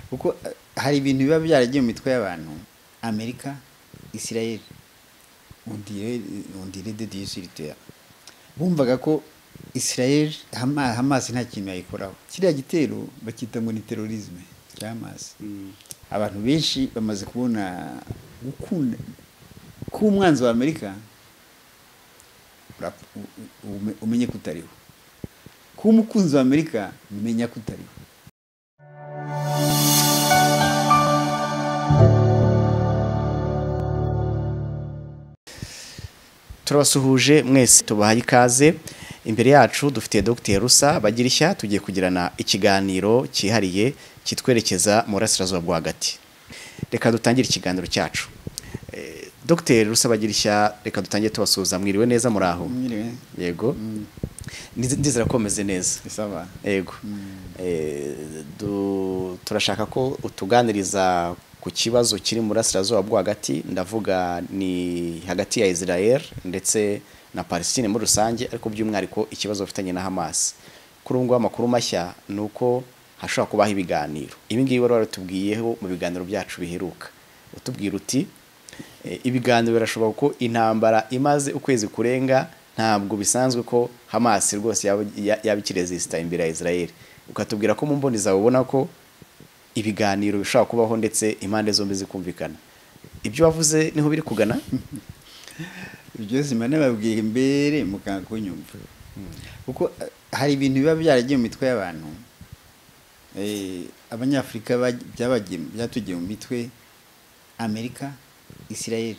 kuko eh, hari ibintu biba byaragiye mu mitwe y'abantu amerika israel undire de dieu sur terre bumvaga ko israel Hama- hamas nta kintu yayikoraho kiriya gitero bacyita ngo ni terorisme cya hamas abantu benshi bamaze kubona gukunda kuba umwanzi wa amerika urap- u- u- ume- umenye ko utariho kuba umukunzi wa amerika umenya ko utariho turabasuhuje mwese tubahaye ikaze imbere yacu dufite dogiteri rusa bagirishya tugiye kugirana ikiganiro cyihariye kitwerekeza mu burasirazuba bwo hagati reka dutangire ikiganiro cyacu Eh, dogiteri rusa bagirishya reka dutangire tubasuhuza mwiriwe neza muri aho Mwiriwe. yego Ndiz- ndizera ko meze neza isaba yego Eh, du- turashaka ko utuganiriza ku kibazo kiri mu burasirazuba bwo hagati ndavuga ni hagati ya israel ndetse na palestine muri rusange ariko by'umwihariko ikibazo bafitanye na hamas kuri ubu ngubu amakuru mashya ni uko hashobora kubaho ibiganiro ibi ngibi wari warutubwiyeho mu biganiro byacu biheruka utubwira uti Eh, ibiganiro birashoboka ko intambara imaze ukwezi kurenga ntabwo bisanzwe ko Hamas rwose yaba ya- yaba ikiresisita imbere ya Israel ukatubwira ko mu mboni zawe ubona ko ibiganiro bishobora kubaho ndetse impande zombi zikumvikana ibyo wavuze niho biri kugana ibyo zima nababwiye mbere mukanga kunyumva kuko eh, hari ibintu biba byaragiye mu mitwe y'abantu Eh, abanyafurika baj- byabagiye byatugiye mu mitwe amerika israel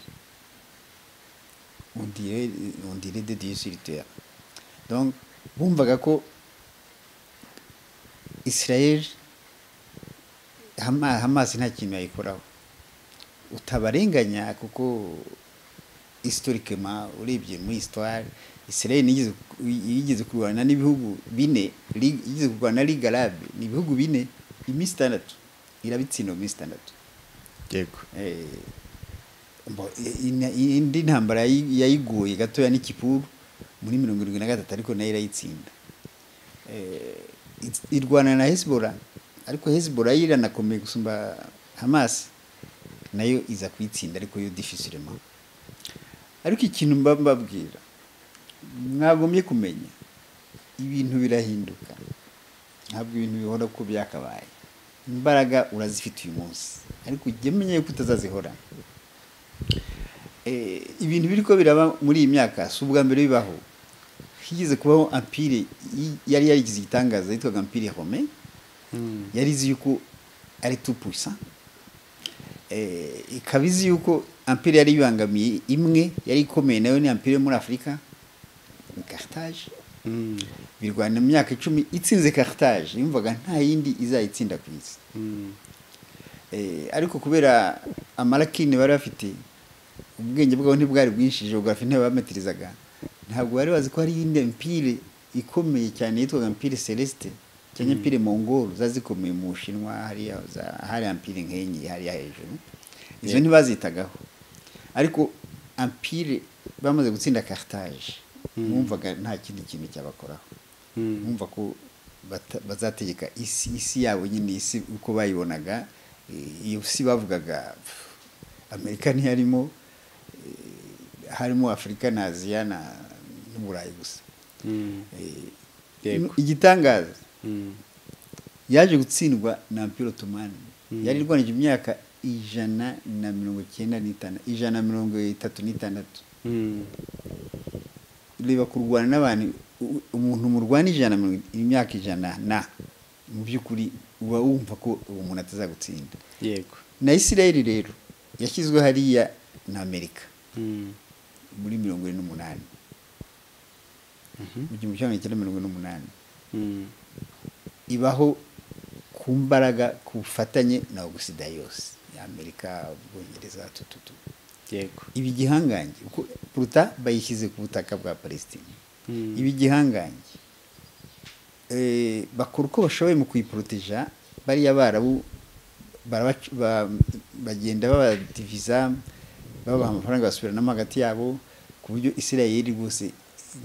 undire undire de dieu sur terre donc bumvaga ko israel Hama- hamas nta kintu yayikoraho utabarenganya kuko historiquement urebye muri histoire israel nigeze yigeze kurwana n'ibihugu bine Li- yigeze kurwana na ligue arabe ni ibihugu bine iminsi itandatu irabitsinda mu minsi itandatu yego Eh, mbo- ina- indi ntambara yayi- yayiguye gatoya n'ikipuru muri mirongo irindwi na gatatu ariko nayo irayitsinda Eh, it- irwana na hezibora ariko hezibora yo iranakomeye gusumba hamas nayo iza kuyitsinda ariko yo difficilement ariko ikintu mba mbabwira mwagombye kumenya ibintu birahinduka ntabwo ibintu bihora uko byakabaye imbaraga urazifite uyu munsi ariko ujye umenya yuko utazazihora Eh, ibintu biri ko biraba muri iyi myaka si ubwa mbere bibaho higeze kubaho ampire yi- yari yarigize igitangaza yitwaga ampire rome yari izi yuko ari tu pusa eh, ikaba izi yuko ampere yari yibangamiye imwe yari ikomeye nayo ni ampere yo muri afurika ni cartage birwana mu myaka icumi itsinze cartage yumvaga nta yindi izayitsinda ku isi Eh, ariko kubera amarakini bari bafite ubwenge bwabo ntibwari bwinshi geografi ntibabametirizaga ntabwo bari bazi ko hari iyindi mpire ikomeye cyane yitwaga mpire celeste cyangwa mpire mongoro ziba zikomeye mu bushinwa hariya za- hariya mpire nk'enye hariya hejuru izo ntibazitagaho ariko ampire bamaze gutsinda cartage mwumvaga nta kindi kintu cyabakoraho mwumva ko bata- bazategeka isi isi yabo nyine isi uko bayibonaga eh, iyo si bavugaga pff, amerika ntiyarimo eh, harimo afurika na aziya na n'uburayi gusa Eh, Yego. igitangaza yaje gutsindwa na ampire otomani yari irwanije imyaka ijana na mirongo icyenda n'itandatu ijana na mirongo itatu n'itandatu reba kurwana n'abantu u- umuntu murwana ijana na mirongo- imyaka ijana na mu by'ukuri uba wumva ko uwo muntu atazagutsinda yego na isirayeli rero yashyizwe hariya na amerika muri mirongo ine n'umunani mu gihumbi kimwe magana cyenda mirongo ine n'umunani ibaho ku mbaraga ku bufatanye na ogusida yose amerika ubwongereza tututu yego ibi gihangange uko puruta bayishyize ku butaka bwa palestine ibi gihangange Eh, bakora uko bashoboye mu kuyiporoteja bariya barabu barabac- ba- bagenda babadiviza babaha amafaranga basubiranamo hagati yabo ku buryo isirayeli rwose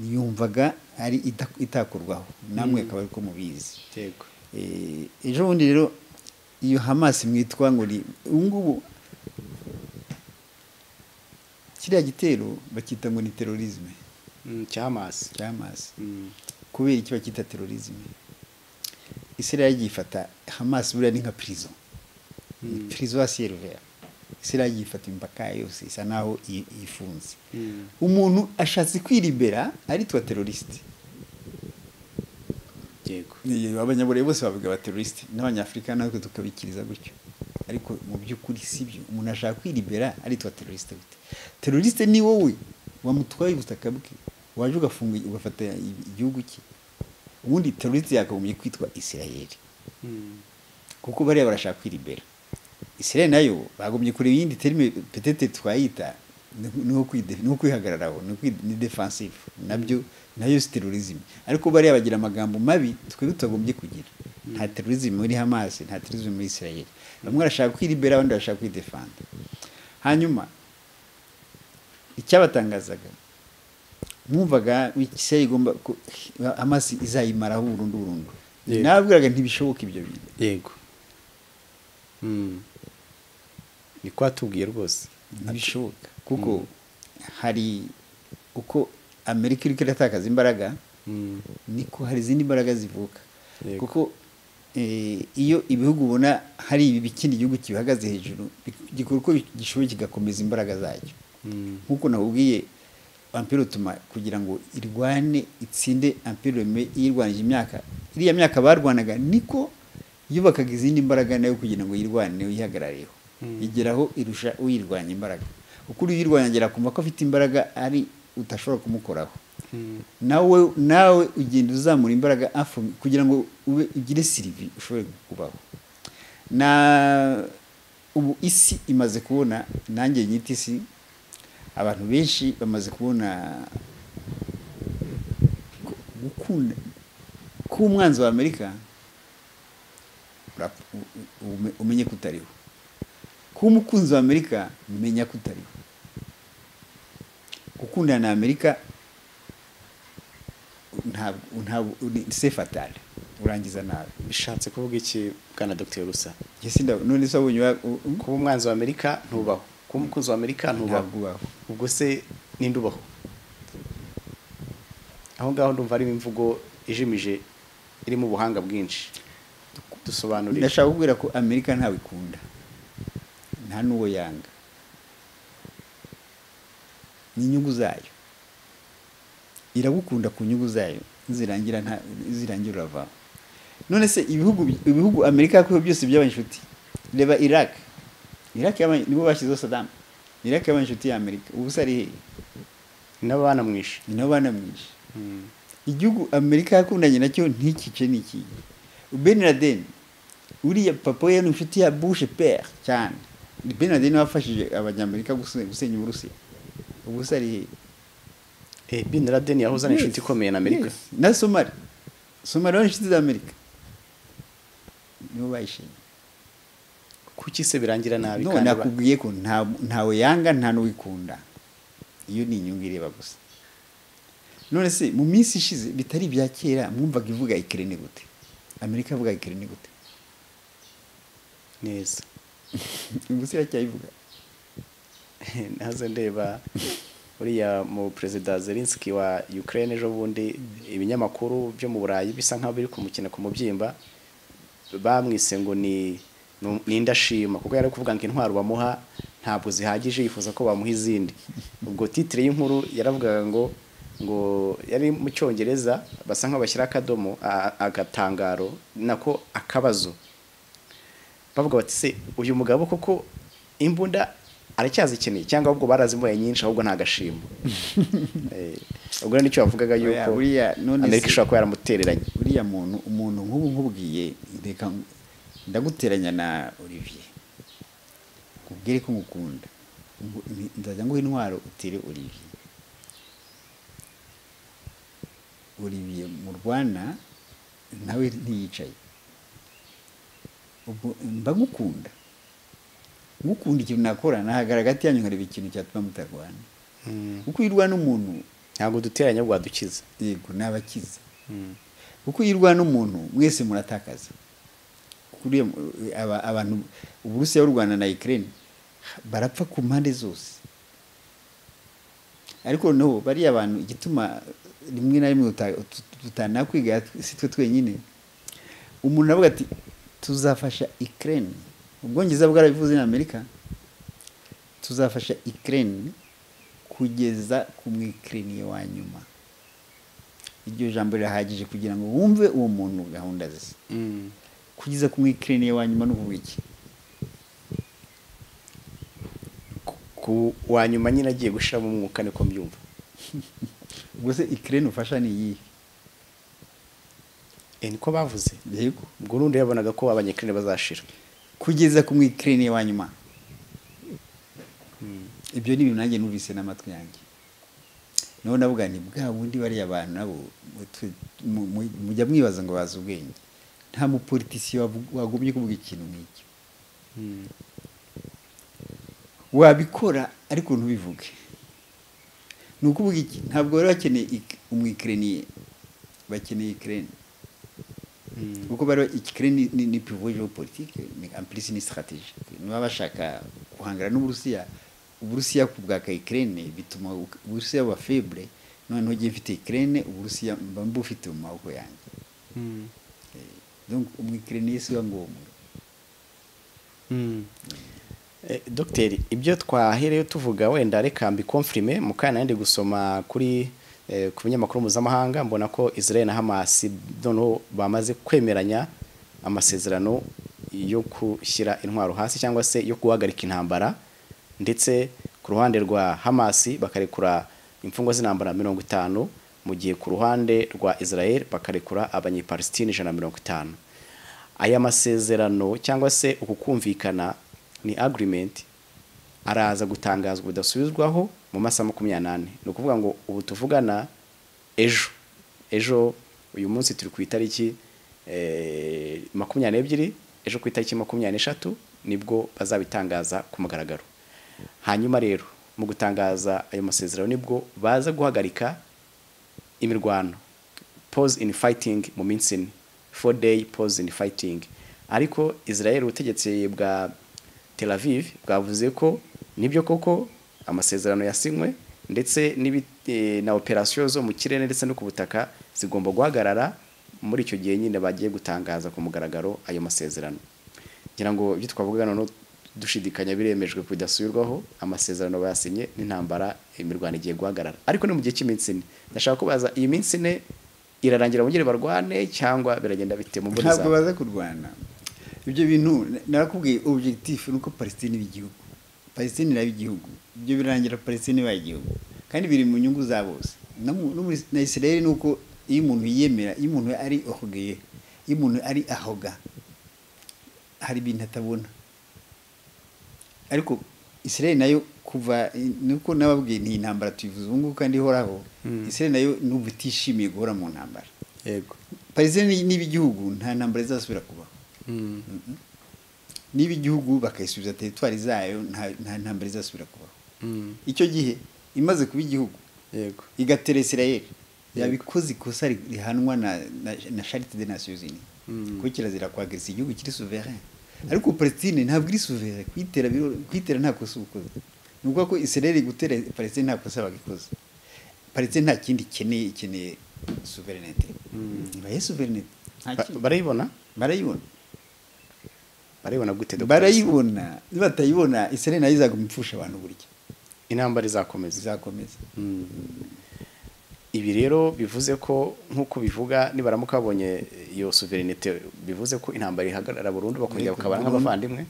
yumvaga ari ita- itakurwaho namwe akaba ariko mubizi yego Eh, ejo bundi rero iyo hamasi mwitwa ngo ni ubu ngubu kiriya gitero bacyita ngo ni terorizme Mm, cyamasi cya hamasi Mm, kubera iki bacyita terorizme isirayeli yagifata hamasi buriya ni nka prison Mm. prison ya ciel ouvert isirayeli yifata imipaka yose isa naho i- ifunze mm, umuntu ashatse kwiribera aritwa terorisite yego abanyaburayi bose bavuga aba terorisite n'abanyafurika natwe tukabikiriza gutyo ariko mu by'ukuri si byo umuntu ashaka kwiribera aritwa terorisite gute terorisite ni wowe wamutwaye ubutaka bwe waje ugafunga ugafata i- igihugu cye ubundi terorisite yakagombye kwitwa isirayeli Mm, kuko bariya barashaka kwiribera isirayeli nayo bagombye kureba iyindi terime petete twayita ni nko kwide- ni nko kwihagararaho ni kwi- ni defensive nabyo nayo si terorizm ariko bariya bagira amagambo mabi twebwe tutagombye kugira nta terorizm muri hamas nta terorizm muri isirayeli bamwe barashaka kwiribera abandi barashaka kwidefanda hanyuma icyabatangazaga mwumvaga isirayeli igomba ko- hamas izayimaraho burundu burundu Yego. nababwiraga ntibishoboka ibyo bintu yego Mm. ni ko watubwiye rwose ntibishoboka kuko hari uko amerika iri iratakaza imbaraga Mm, niko hari izindi mbaraga zivuka Yego. kuko eh, iyo ibihugu ubona hari ibi ikindi gihugu kibihagaze hejuru bi- gikora uko gishoboye kigakomeza imbaraga zacyo mm, nk'uko nakubwiye ampere utuma kugira ngo irwane itsinde ampere reme yirwanije imyaka iriya myaka barwanaga niko yubakaga izindi mbaraga nayo kugira ngo yirwane uyihagarareho Mm. igeraho irusha uyirwanya imbaraga kuko uyirwanya agera kumva ko afite imbaraga ari utashobora kumukoraho mm, nawe nawe ugenda uzamura imbaraga afro- kugira ngo ube ugire sirivi ushobore kubaho na ubu isi imaze kubona nanjye nyita isi abantu benshi bamaze kubona ko- gukunda kuba umwanzi wa amerika urap- u- u- ume- umenye ko utariho kuba umukunzi wa amerika menya ko utariho gukundana na amerika ntabwo ntabwo uri- se fatale urangiza nabi bishatse kuvuga iki bwana dr rusa Njye sindabona- none se wabonye wa- u- u- kuba umwanzi wa amerika ntubaho kuba umukunzi wa amerika ntubaho ntabwo ubaho ubwo se ninde ubaho aho ngaho ndumva harimo imvugo ijimije irimo ubuhanga bwinshi dusobanurire ndashaka kubwira ko amerika ntawe ikunda nta n'uwo yanga ni inyungu zayo iragukunda ku nyungu zayo zirangira nta zirangira uravaho none se ibihugu bi- ibihugu amerika yakuyeho byose byabaye inshuti reba iraq iraq yabaye nibo bashyizeho sadamu iraq yabaye inshuti ya amerika ubu se ari hehe nabo banamwishe ni nabo banamwishe Mm, igihugu amerika yakundanye nacyo ntikice n'iki ben laden uriya papa we ni inshuti ya bush pere cyane Ni ben laden wafashije abanyamerika guse- gusenya uburusiya ubu se ari hehe eh, bin laden yahozana inshuti Yes, ikomeye na amerika yes. na somali somali ni inshuti za amerika nibo bayishimye kuki se birangira nabi none kandi aba- nakubwiye ko nta- ntawe yanga nta n'uwikunda iyo ni inyungu ireba gusa none se mu minsi ishize bitari ibya kera mwumvaga ivuga ikirene gute amerika ivuga ikirene gute neza ubu se iracyayivuga naze ndeba uriya mu perezida zelinski wa ukraine ejo bundi ibinyamakuru byo mu burayi bisa nk'aho biri kumukina ku mubyimba bamwise ngo ni ni- ni indashima kuko yari ari kuvuga ngo intwaro bamuha ntabwo zihagije yifuza ko bamuha izindi ubwo titire y'inkuru yaravugaga ngo ngo yari mu cyongereza basa nk'aho bashyira akadomo a- agatangaro nako akabazo bavuga bati se uyu mugabo koko imbunda aracyazikeneye cyangwa ahubwo barazimuye nyinshi ahubwo ntagashimo Eh, ubwo rero nicyo bavugaga Oya, yuko buriya none amerika se- ishobora kuba yaramutereranye uriya muntu umuntu nk'ubu nkubwiye reka ng- ndaguteranya na olivier nkubwire ko ngukunda Ngu- ni- nzajya nguha intwaro utere olivier olivier mu rwana nawe ntiyicaye ubwo mba ngukunda ngukunda ikintu nakora nahagara hagati yanyu nkareba ikintu cyatuma mutarwana kuko iyo urwana n'umuntu ntabwo duteranya ahubwo wadukiza yego ni abakiza kuko iyo urwana n'umuntu mwese muratakaza kuko kuri aba- abantu uburusiya y'u rwanda na ukraine barapfa ku mpande zose ariko noneho bariya bantu igituma rimwe na rimwe uta- tut- tutanakwiga si twe twenyine umuntu aravuga ati tuzafasha ukraine ubwongereza bwarabivuze na amerika tuzafasha ukraine kugeza ku mwikiriniye wa nyuma iryo jambo rirahagije kugira ngo wumve uwo muntu gahunda ze Mm. kugeza ku mwikiriniye wa nyuma ni ukuvuga iki Ku- ku wa nyuma nyine agiye gushiramo umwuka niko mbyumva ubwo se ikirere ufasha ni iyihe Eh, niko bavuze yego ubwo n'undi yabonaga ko abanyakirine bazashira kugeza ku mwikiriniye wa nyuma ibyo ni ibintu nanjye numvise n'amatwi yanjye naho navuga ni bwa bundi bariya bantu nabo mutu- mu- mu- mujya mwibaza ngo bazi ubwenge nta mupolitisiye wavu- wagombye kuvuga ikintu nk'icyo wabikora ariko ntubivuge ni ukuvuga iki ntabwo bari bakeneye ik- umwikiriniye bakeneye ikirere kuko bari ikikire ni, ni, ni pivo geopolitike ni en plus ni strategique niba bashaka guhangana n'uburusiya uburusiya ku bwa ukraine bituma u- uburusiya buba faible noneho giye mfite ukraine uburusiya mba mbufite mu maboko yanjye donc umwikirine si wa ngombwa Eh, dogiteri ibyo twahereyo tuvuga wenda reka mbikomfirime mu kanya nandi gusoma kuri eh, ku binyamakuru mpuzamahanga mbona ko israel na hamas noneho bamaze kwemeranya amasezerano yo gushyira intwaro hasi cyangwa se yo guhagarika intambara ndetse ku ruhande rwa hamas bakarekura imfungwa z'intambara mirongo itanu mu gihe ku ruhande rwa israel bakarekura abanyepalestine ijana na mirongo itanu aya masezerano cyangwa se uku kumvikana ni agreement araza gutangazwa budasubizwaho mu masaha makumyabiri n'ane ni ukuvuga ngo ubu tuvugana ejo ejo uyu munsi turi ku itariki eh, makumyabiri n'ebyiri ejo ku itariki makumyabiri n'eshatu nibwo bazabitangaza ku mugaragaro hanyuma rero mu gutangaza ayo masezerano nibwo baza guhagarika imirwano pause in fighting mu minsi ine four day pause in fighting ariko israel ubutegetsi bwa tel aviv bwavuze ko nibyo koko amasezerano yasinywe ndetse n'ibi- eh, na operasiyo zo mu kirere ndetse no ku butaka zigomba guhagarara muri icyo gihe nyine bagiye gutangaza ku mugaragaro ayo masezerano ngira ngo ibyo twavuga noneho dushidikanya biremejwe ku bidasubirwaho amasezerano bayasinye n'intambara imirwano igiye guhagarara ariko ni mu gihe cy'iminsi ine ndashaka kubaza iyi minsi ine irarangira bongere barwane cyangwa biragenda bite mu mboni ntabwo zawe baza kurwana ibyo bintu na- narakubwiye objectif ni uko palestine iba igihugu palestine iraba igihugu ibyo birangira palestine ibaye igihugu kandi biri mu nyungu za bose na mu- no muri- na israel ni uko iyo umuntu yiyemera iyo umuntu ari ohogeye iyo umuntu ari ahoga hari ibintu atabona ariko israel nayo kuva nuko nababwiye ni intambara tuyivuze ubu ngubu kandi ihoraho israel nayo n'ubu itishimiye guhora mu ntambara yego palestine niba igihugu nta ntambara izasubira kubaho niba igihugu bakayisubiza teritwari zayo nta- nta ntambara izasubira kubaho icyo gihe imaze kuba igihugu yego igatera israel yabikoze ikosa ri- rihanwa na, na, na charite de nations unies Mm. kuko kirazira kwagarisa igihugu kiri souverain ariko palestine ntabwo iri souverain kuyitera biro- kuyitera nta kosa uba ukoze ni ukuvuga ko israel gutera palestine nta kosa bagikoze palestine nta kindi ikeneye ikeneye souverinete ibaye souverinete nta Ba- kindi barayibona barayibona barayibona gute Dr. barayibona nibatayibona israel nayo izaguma ipfusha abantu burya intambara izakomeza izakomeza ibi rero bivuze ko nk'uko bivuga nibaramuka babonye iyo suverinete bivuze ko intambara ihagarara burundu bakongera Yego, bakabana burundu. nk'abavandimwe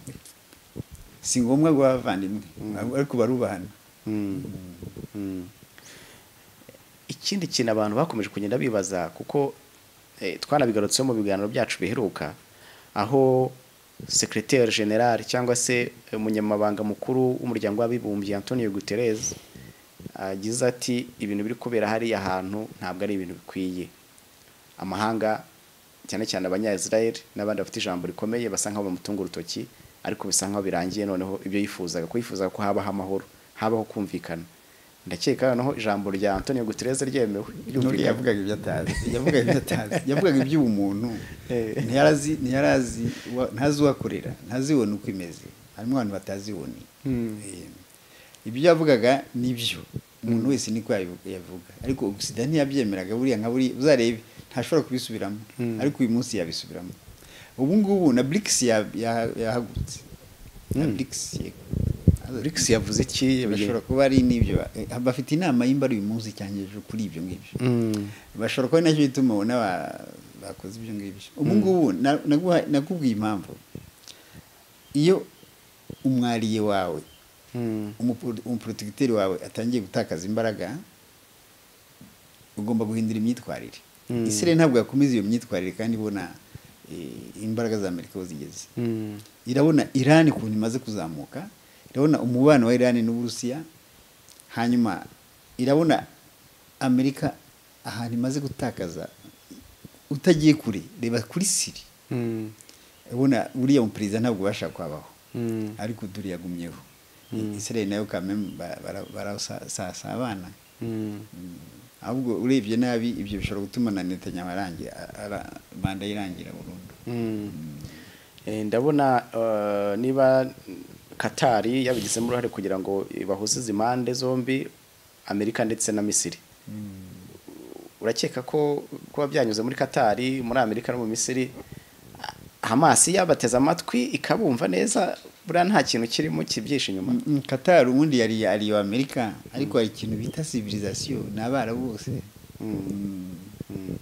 si ngombwa ngo abavandimwe ariko barubahana Mm. ikindi kintu abantu bakomeje kugenda bibaza kuko eh, twanabigarutseho mu biganiro byacu biheruka aho secrétaire general cyangwa se umunyamabanga mukuru w'umuryango w'abibumbye Antonio Guterres agize ati ibintu biri kubera hariya hantu ntabwo ari ibintu bikwiye amahanga cyane cyane abanya-israel n'abandi bafite ijambo rikomeye basa nk'aho bamutunga urutoki ariko bisa nk'aho birangiye noneho ibyo yifuzaga ko yifuzaga ko habaho amahoro habaho kumvikana ndakeka noneho ijambo rya antonio gutereze ryemewe Nuri yavugaga ibyo atazi yavugaga ibyo atazi yavugaga iby'ubumuntu ntiyarazi ntiyarazi wa- ntazi uhakorera ntazi ibona uko imeze harimo abantu batazi ibona ibyo yavugaga nibyo umuntu wese niko yabivu- yavuga ariko sida ntiyabyemeraga buriya nka buriya uzarebe ntashobora kubisubiramo ariko uyu munsi yabisubiramo ubu ngubu na brix ya- ya- yahagurutse na Mm. brix yego brix yavuze iki bashobora kuba ari n'ibyo eh, bafite inama y'imba ari uyu munsi cyangwa ejo kuri ibyo ngibyo Mm. bashobora kuba ari nacyo bituma ubona ba- bakoze ibyo ngibyo ubu ngubu na- naguha- nakubwiye impamvu iyo umwariye wawe Mm. umupo- umuporotagiteri wawe atangiye gutakaza imbaraga ugomba guhindura imyitwarire Mm. isi rero ntabwo yakomeza iyo myitwarire kandi ibona eh, imbaraga za amerika aho zigeze Mm. irabona irani ukuntu imaze kuzamuka irabona umubano wa irani n'uburusiya hanyuma irabona amerika ahantu imaze gutakaza utagiye kure reba kuri siri Mm. urabona uriya muperezida ntabwo ubasha kwabaho Mm. ariko dore yagumyeho israel nayo kameme barasasa abana Mm. ahubwo urebye nabi ibyo bishobora gutuma na netanyahu arangira ara- manda ye irangira burundu Mm. Eh, ndabona eh, niba katari yabigizemo uruhare kugira ngo bahuze izi impande zombi amerika ndetse na misiri urakeka ko kuba byanyuze muri katari muri amerika no mu misiri hamasi yabateze amatwi ikabumva neza buriya nta kintu kirimo kibyihishe inyuma Mm, Qatar ubundi yari yari iyo Amerika ariko hari ikintu bita civilisation ni abarabu bose Mm. Ni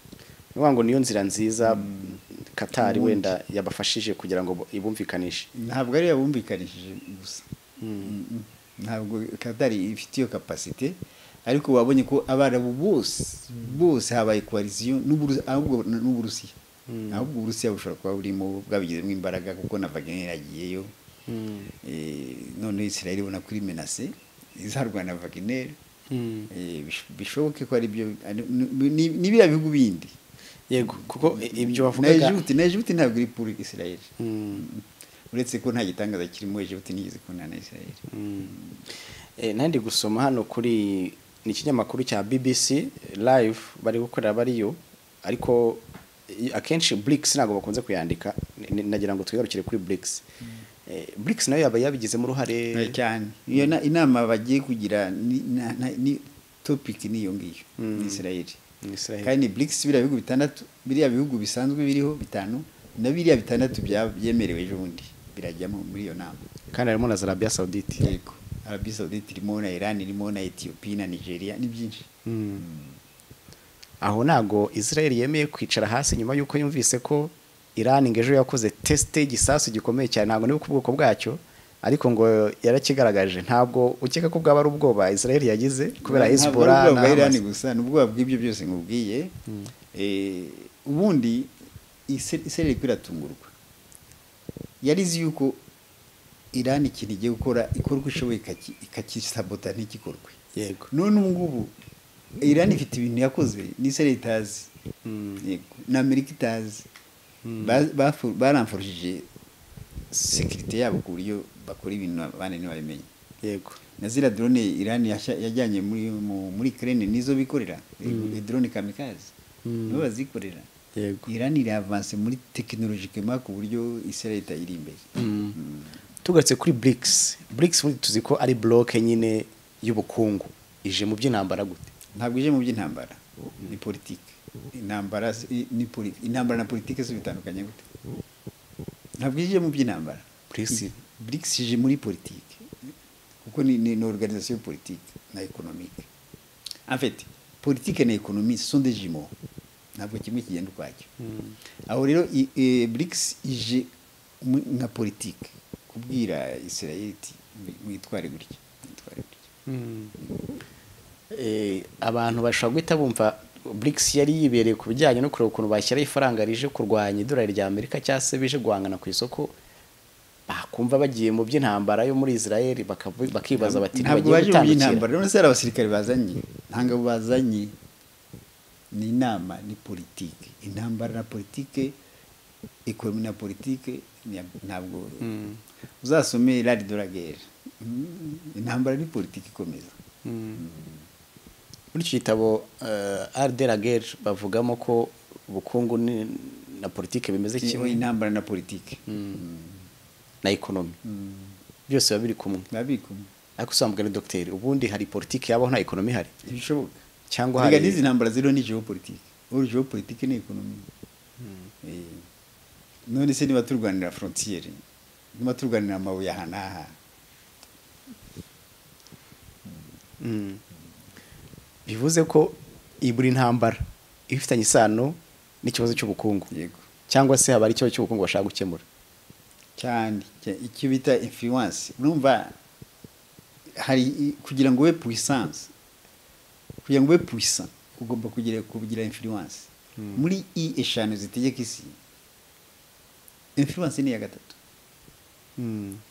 ukuvuga ngo niyo nzira nziza katari wenda yabafashije kugira ngo ibumvikanishe ntabwo ariyo bumvikanishije gusa Mm, mm. ntabwo Qatar ifite iyo capacité ariko wabonye ko abarabu bose bose habaye coalition n'Uburusi- ahubwo n'uburusiya ahubwo uburusiya bushobora kuba burimo bwabigizemo imbaraga kuko na Wagner yagiyeyo Eh, noneho Israel ibona kuri menace izarwana na Wagner Eh, bish- bishoboke ko ari byo ari- ni- ni- ni biriya bihugu bindi yego kuko i- na ibyo wavugaga egiputi na egiputi ntabwo iri puri isirayeli Mm, uretse ko nta gitangaza kirimo egiputi ntigeze kubona na isirayeli mm. Eh, nandi gusoma hano kuri ni ikinyamakuru cya bbc live bari gukorera bariyo ariko i- akenshi brix ntabwo bakunze kuyandika N- n- nagira ngo twigarukire kuri brix Eh, brix nayo yaba yabigizemo Eh, uruhare cyane iyo na- inama bagiye kugira ni- na- na- ni topiki ni iyo ngiyo ni isirayeli Ni Israel. kandi burikisi biriya bihugu bitandatu biriya bihugu bisanzwe biriho bitanu na biriya bitandatu bya- byemerewe ejo bundi birajyamo muri iyo nama kandi harimo na zarabia saudite yego arabi saudite irimo na irani irimo na etiyopiya na nigeria ni byinshi aho ntago israel yemeye kwicara hasi nyuma y'uko yumvise ko iran ngo ejo yakoze tesite y'igisasu gikomeye cyane ntabwo niba ku bwoko bwacyo ariko ngo yarakigaragaje ntabwo ukeka ko bwaba ari ubwoba israel yagize kubera Ntabwo ari hezbollah ubwoba na bwa Iran Hamas. gusa ni ubwoba bw'ibyo byose nkubwiye Eh, ubundi Ise- israel ko iratungurwa yari izi yuko irani ikintu igiye gukora ikora uko ishoboye ikaki- ikakisabota ntigikorwe yego none ubu ngubu irani ifite ibintu yakoze n'isirayeli itazi Yego, na amerika itazi Ba- bafu- baramforishije sekirite yabo ku buryo bakora ibintu abandi ntibabimenya yego na ziriya drone Iran yashya- yajyanye muri mu- muri Ukraine nizo bikorera mm. drone kamikaze Mm. nibo bazikorera yego Iran iri avance muri tekinolojikema ku buryo Israel itayiri imbere tugarutse kuri brics brics ubundi tuzi ko ari bloke nyine y'ubukungu ije mu by'intambara gute ntabwo ije mu by'intambara ni politike intambara si- i- ni poli- intambara na politike si bitandukanye gute ntabwo ije mu by'intambara BRICS. I- BRICS ije muri politike kuko ni, ni, ni organisation politique na économique en fait politique na économie ce sont des jumeaux ntabwo kimwe kigenda ukwacyo aho rero i- eh, BRICS ije mu- nka politique kubwira Israel iti "Mwi- mwitware gutya mwitware gutya Eh, abantu bashobora guhita bumva BRICS yari yibereye ku bijyanye no kureba ukuntu bashyiraho ifaranga rije kurwanya idolari rya Amerika cyangwa se bije guhangana ku isoko bakumva bagiye mu by'intambara yo muri Israel bakavu- bakibaza bati ntabwo ntibagiye baje mu by'intambara gutandukira rero se hari abasirikare bazanye nta ngabo bazanye ni inama ni politike intambara na politike ekonomi na politike ni- ntabwo uzasome rari doragere intambara ni politike ikomeza Mm. Mm. muri icyo gitabo arderageri bavugamo ko ubukungu ni- na politiki bimeze kimwe intambara na politiki na ekonomi byose biba biri kumwe biba biri kumwe ariko usambwa ni dogiteri ubundi hari politiki yabaho nta ekonomi ihari ntibishoboka cyangwa biga hari n'izi ntambara ziriho ni geopolitike ubu geopolitike ni ekonomi Eh, none se niba turwanira frontiere niba turwanira amabuye aha n'aha Mm. bivuze ko iyi buri ntambara iba ifitanye isano n'ikibazo cy'ubukungu yego cyangwa se haba ari ikibazo cy'ubukungu bashaka gukemura cyane cya- icyo bita influence urumva hari i- kugira ngo ube puissance kugira ngo ube puissant ugomba kugira kugira influence muri i eshanu zitegeka isi influence ni iya gatatu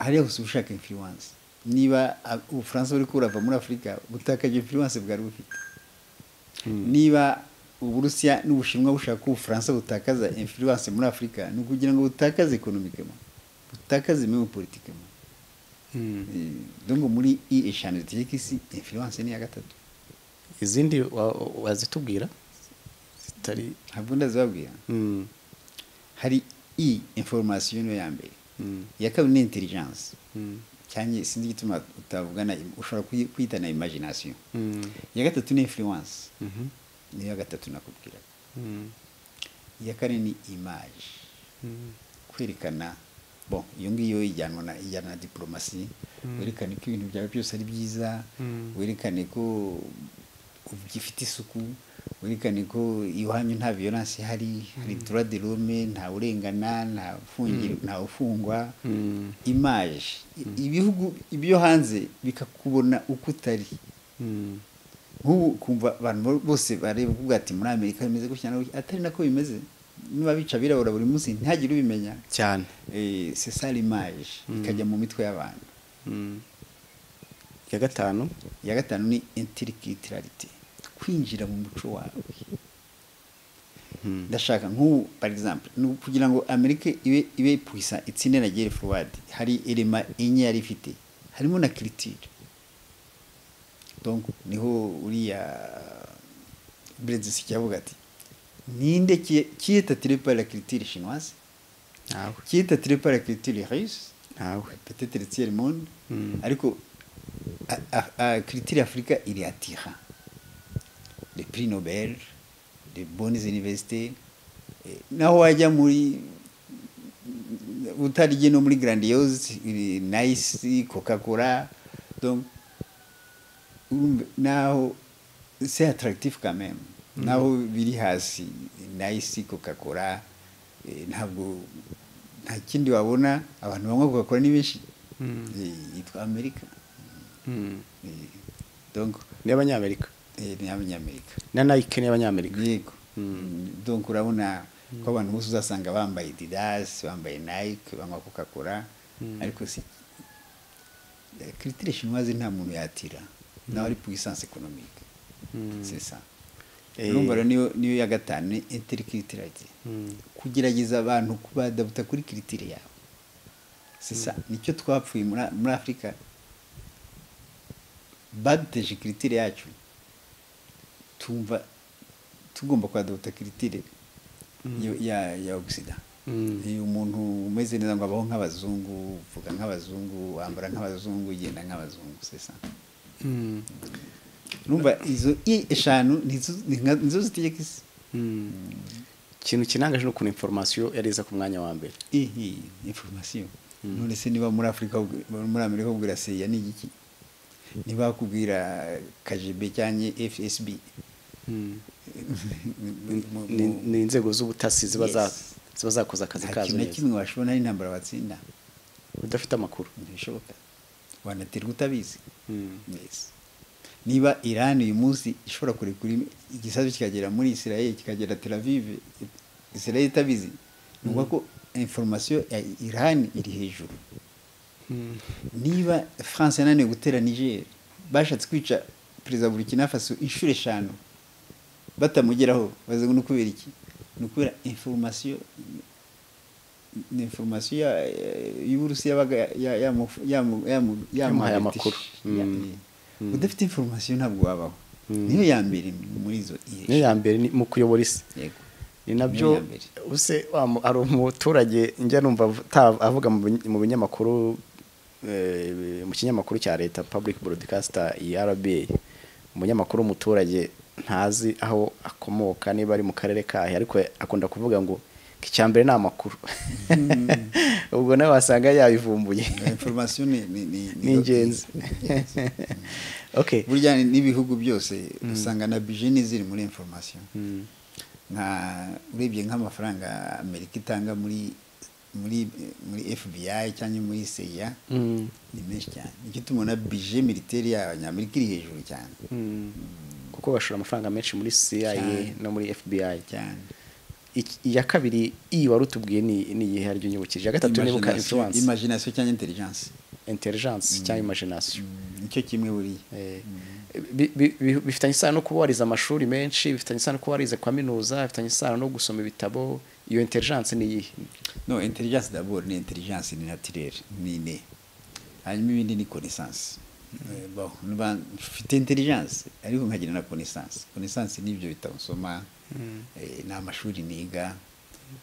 hariya hose uba ushaka influence niba a- ubufaransa buri kurava muri afurika butakaje influence bwari bufite niba uburusiya n'ubushinwa bushaka ko ubufaransa butakaza influence muri afurika ni ukugira ngo butakaze ekonomikemo butakaze imwe politikemo dongo muri i eshanu zitegeka isi influence ni iya gatatu izindi wa- wa- wazitubwira zitari ntabwo ndazibabwira hari i information niyo ya mbere Mm. iya kabiri ni intelligence cyane sinzi igituma utavugana im- ushobora kuyi- kwita na imagination iya gatatu ni influence niyo ya gatatu nakubwiraga iya kane ni image kwerekana bon iyo ngiyo ijyanwa na ijyana na diplomasi werekane ko ibintu byawe byose ari byiza werekane ko ugifite isuku werekane ko iwanyu nta violence ihari hari droit de l'homme nta urengana nta fungiro nta ufungwa image I- ibihugu ibyo hanze bikakubona uko utari nk'ubu kumva abantu bo- bose bareba kuvuga ati muri amerika bimeze gutya na gutya." atari nako bimeze niba bica abirabura buri munsi ntihagire ubimenya cyane Eh, c'est ça l'image ikajya mu mitwe y'abantu iya gatanu iya gatanu ni interikitirarite kwinjira mu muco wawe ndashaka nk'ubu par exemple ni kugira ngo amerika ibe ibe puisa itsinde na gere forward hari elema enye yari ifite harimo na kiritire donc niho uriya bredzisiki yavuga ati ninde qui- qui est attiré par la culture chinoise ntawe qui est attiré par la culture russe ntawe peut-être le tiers monde Mm. ariko a- a- a- culture africa iri atira les prix nobel les bonnes universités eh, naho wajya muri utarye no muri grandiose eh, nice coca cola donc urumva naho c'est attractif quand même naho biri hasi nice coca cola eh, ntabwo nta kindi wabona abantu banywa coca cola ni benshi Eh, yitwa amerika Eh, donc ni abanyamerika eh, ni abanyamerika na nayike ni abanyamerika yego donc urabona ko abantu bose uzasanga bambaye didas bambaye nike banywa coca cola ariko si kiritire chinoise nta muntu yatira nawe ari puissance économique c'est ça Eh. urumva rero niyo niyo ya gatanu ni interkiritirite kugerageza abantu kubadabuta kuri kiritire yawe c'est ça nicyo twapfuye muri muri afurika baduteje kiritire yacu tumva tugomba kwadabuta kiritire yo- ya ya ogisida Mm. iyo umuntu umeze neza ngo abaho nk'abazungu uvuga nk'abazungu wambara nk'abazungu ugenda nk'abazungu c'est ça numva izo i eshanu nizo ni nka- nizo zitegeka isi ikintu kinangaje ni ukuntu inforomasiyo yari iza ku mwanya wa mbere i i information none se niba muri afurika bakubwira- muri amerika bakubwira seya ni igiki niba bakubwira kgb cyangwa fsb mu- ni mu- ni inzego z'ubutasi ziba za- Yes. ziba zakoze akazi nta kazo kintu na neza kimwe washobona ari intambara batsinda udafite amakuru ntibishoboka wanaterwa utabizi Mm. Yes. niba iran uyu munsi ishobora kurekura im- igisasu kikagera muri israel kikagera tel aviv israel itabizi ni ukuvuga ko information ya iran iri hejuru niba france yananiwe gutera niger bashatse kwica perezida wa burkina faso inshuro eshanu batamugeraho bavuze ngo ni ukubera iki ni ukubera information ni information ya- ya- y'uburusiya yabaga ya- yamu- yamu- yamu- Yamuhaye yamuhaye amakuru. Ya- Mm. udafite information ntabwo wabaho niyo ya mbere muri izo niyo ya mbere ni mu kuyobora isi yego ni nabyo ya mbere. use wa mu- hari umuturage njya numva avu- ta- avuga mu bin- mu binyamakuru eh, mu kinyamakuru cya leta public broadcaster rba umunyamakuru w'umuturage ntazi aho akomoka niba ari mu karere kahe ariko akunda kuvuga ngo "Iki icya mbere ni amakuru ubwo nawe wasanga yabivumbuye information ni ni ni- ni ingenzi okay burya ni- n'ibihugu byose usanga na bijeni ziri muri information Mm. nka urebye nk'amafaranga amerika itanga muri muri muri fbi cyangwa muri seya Mm. ni menshi cyane nicyo tubona bije militeri y'abanyamerika iri hejuru cyane Mm. kuko bashora amafaranga menshi muri cia Cyane. no muri fbi cyane Iki- iya kabiri iyi wari utubwiye ni ni iyihe haryo nyibukije iya gatatu nibuka Imagination- influence imagination cyangwa intelligence intelligence cyangwa imagination Mm, nicyo kimwe buriya Eh, bi- bi- bi- bifitanye isano no kuba warize amashuri menshi bifitanye isano no kuba warize kaminuza bifitanye isano no gusoma ibitabo iyo intelligence ni iyihe no intelligence d'abord ni intelligence ni naturelle ni ine hanyuma ibindi ni connaissance Eh, bon niba mfite intelligence ariko nkagira na connaissance connaissance ni ibyo bitabo nsoma eh, ni amashuri niga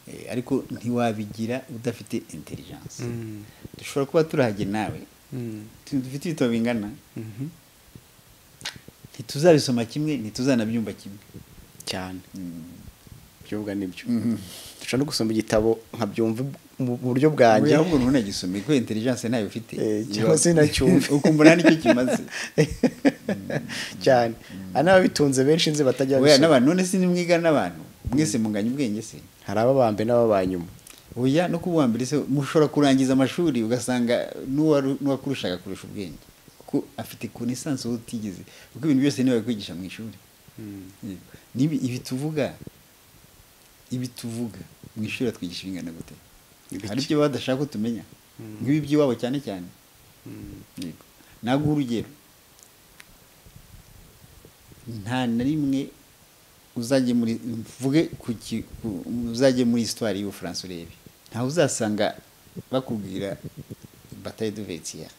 eh, ariko ntiwabigira udafite intelligence dushobora kuba turahage nawe tu- dufite ibitabo bingana ntituzabisoma kimwe ntituzanabyumva kimwe cyane Mm. byobwa nibyo Mhm. dushobora no gusoma igitabo nkabyumva mu mu buryo bwanjye ahubwo umuntu ntagisome kuko intelligence ntayo ufite Eh, cyangwa se ntacyumve. ukumva nta nicyo kimaze cyane hari n'ababitunze benshi nzi batajya oya babisoma. n'abantu none se nimwiga n'abantu mwese munganya ubwenge se hari ababa mbere n'ababa nyuma oya no kuba uwa mbere se mushobora kurangiza amashuri ugasanga n'uwaru- n'uwakurushaka kurusha ubwenge kuko afite connaissance wowe utigeze kuko ibintu byose niwe kwigisha mu ishuri Yego. N'ibi- ibi tuvuga ibi tuvuga mu ishuri batwigisha bingana gute Ibiki? hari ibyo baba badashaka ko tumenya nk'ibi by'iwabo cyane cyane Yego. naguha urugero nta na rimwe uzajye muri mvuge ku ki- ku- uzajye muri histoire y'ubufaransa urebe ntawe uzasanga bakubwira bataye de vetiya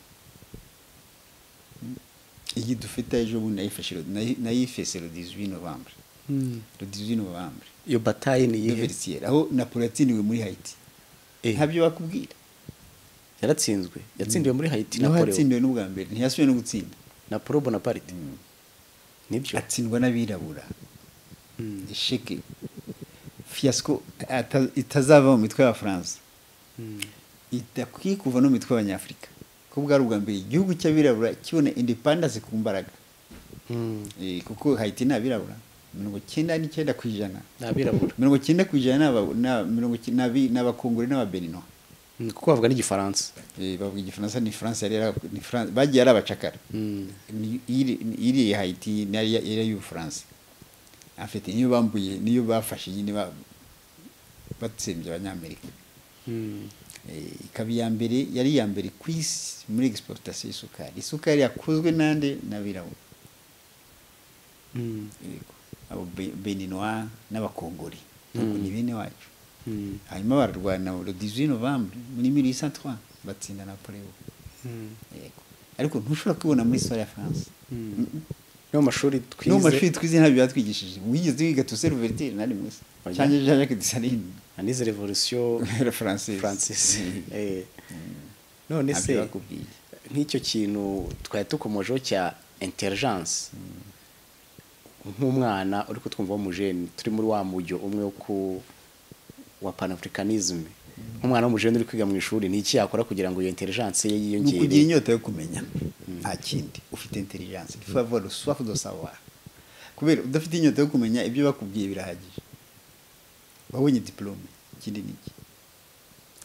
iyi dufite ejo bundi nayifashe ro- nayi- nayifese le 18 novembre le 18 novembre iyo bataye ni de iyihe vetiya aho napoli yatsiniwe muri haiti Eh. ntabyo bakubwira yaratsinzwe yatsindiwe muri haiti niho napoleon yatsindiwe n'ubwa mbere ntiyasubiye no gutsinda napoleon bonaparte nibyo atsindwa n'abirabura Mm. isheke fiasco ata- itazava mu mitwe y'abafaransa Mm. idakwiye kuva no mu mitwe y'abanyafurika ko bwari ubwa mbere igihugu cy'abirabura kibona independence ku mbaraga Mm. Eh, kuko hayiti ni abirabura mirongo cyenda n'icyenda ku ijana ni abirabura mirongo cyenda ku ijana ni aba- ni aba- mirongo cy- ni abi- ni abakongore n'ababenino Mm, kuko bavuga n'igifaransa Eh, bavuga igifaransa ni france yari yara- ni France- bagiye ari abacakara Mm. Ni- iri- ni- iriya hayiti ni ariya- iriya y'ubufaransa afite niyo bambuye niyo bafashe nyine ba- batsembye abanyamerika Mm. Eh, ikaba iya mbere yari iya mbere ku isi muri egisipotasiyo y'isukari isukari yakozwe n'ande n'abirabura Mm. Yego. abo Be- beninoa n'abakongore Ntabwo Mm. ni bene wacu Mm. hanyuma bararwana le 18 novembre muri 1803 batsinda napoleon Mm. yego ariko ntushobora kubibona muri histoire ya france Mm. no mu mashuri twize no mu mashuri twize ntabyo batwigishije wigeze wiga tuse ruvertire na rimwe se Oya. cyangwa jean jacques desaline anize revolution le français francis Eh. none ntabyo se bakubwiye nk'icyo kintu twari dukomojeho cya intelligence nk'umwana uri kutwumva w'umujeni turi muri wa mujyo umwe wo ku wa panafricanism nk'umwana w'umujeni uri kwiga mu ishuri ni iki yakora kugira ngo iyo intelligence ye ni ukugira yiyongere inyota yo kumenya nta kindi ufite intelligence il faut avoir le soif de savoir kubera udafite inyota yo kumenya ibyo bakubwiye birahagije wabonye diplome ikindi n'iki